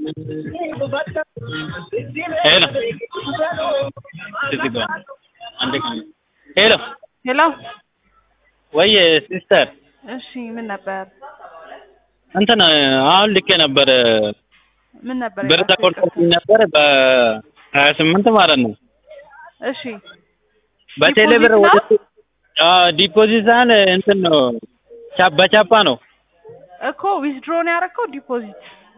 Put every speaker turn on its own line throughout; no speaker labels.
ሄሎ እዚህ ጋር አንድ ቀን ሄሎ
ሄሎ
ወይ ሲስተር
እሺ ምን ነበር
እንትን አሁን ልኬ ነበር
ምን ነበር
ብር
የላከው?
ተቆርጦብኝ ነበር በሀያ ስምንት ማለት ነው
እሺ
በቴሌ ብር
ዲፖዚት
ወደ ዲፖዚት ሳይሆን እንትን ነው ቻ- በቻፓ ነው
እኮ ዊዝድሮ ነው ያደረከው ዲፖዚት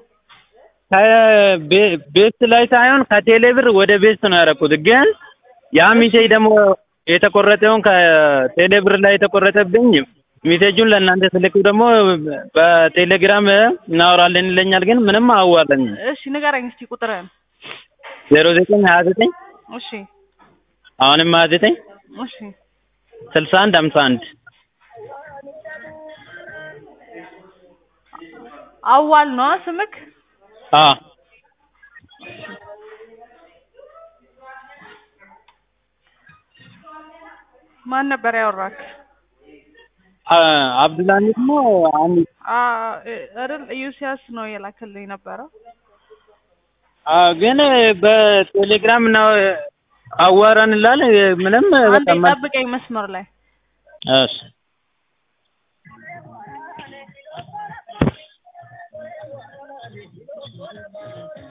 ከቤ- ቤት ላይ ሳይሆን ከቴሌ ብር ወደ ቤት ነው ያደረኩት። ግን ያ ሚሴጅ ደግሞ የተቆረጠውን ከቴሌ ብር ላይ የተቆረጠብኝ ሚሴጁን ለእናንተ ስልኩ ደግሞ በቴሌግራም እናወራለን ይለኛል። ግን ምንም አዋለኝ
እሺ ንገረኝ እስቲ ቁጥርህን
ዜሮ ዘጠኝ ሀያ ዘጠኝ
እሺ
አሁንም ሀያ ዘጠኝ
እሺ
ስልሳ አንድ ሀምሳ አንድ
አዋል ነው ስምክ
አ
ማን ነበር ያወራክ
አ- አብዱልሀሚድ ነው አንድ
አ አይደል ዩሲያስ ነው የላከልኝ ነበረው
አ ግን በቴሌግራም ነው አዋራን ላል ምንም
አንዴ
በቃ
ጠብቀኝ መስመር ላይ
እሺ